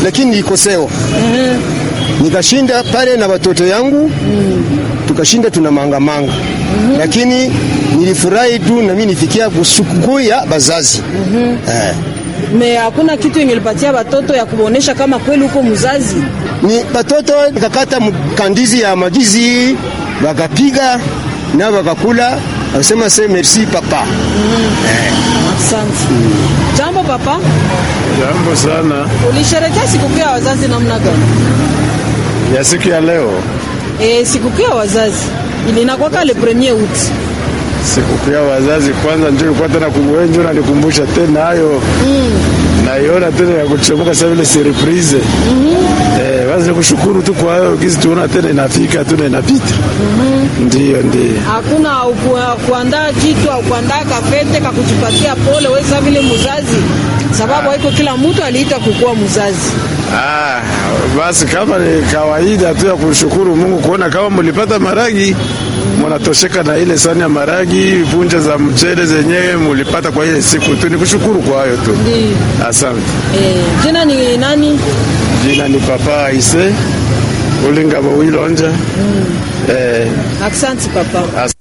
lakini nilikosewa. Nikashinda pale na watoto yangu tukashinda tuna mangamanga lakini nilifurahi tu na mimi nifikia sikukuu ya bazazi eh. Me hakuna kitu ingelipatia watoto ya kuonesha kama kweli uko mzazi. ni batoto nikakata mkandizi ya magizi wakapiga na wakakula wakasema se merci papa Asante. Jambo papa, Jambo sana ulisherekea sikukuu ya wazazi namna gani? ya siku ya leo, E, sikukuu ya wazazi ilinakwaka le premier août. sikukuu ya wazazi. Kwanza ndio ilikuwa tena kumwenjo na nikumbusha tena hayo naiona tena ya kuchomoka sasa vile surprise eh, basi nikushukuru tu kwa hayo gizi tuona tena inafika tu na inapita. Ndio, ndio. Hakuna uku- kuandaa kitu au kuandaa kafete kakujipatia pole wewe sasa vile mzazi, sababu haiko kila mtu aliita kukuwa mzazi. Ah, basi kama ni kawaida tu ya kushukuru Mungu kuona kama mlipata maragi mnatosheka na ile sani ya maragi, punja za mchele zenyewe mulipata kwa ile siku tu, ni kushukuru kwa hayo tu. Ndio. Asante. E, jina ni nani? Jina ni Papa Aise Ulingabo Wilonja. Eh, Asante papa. as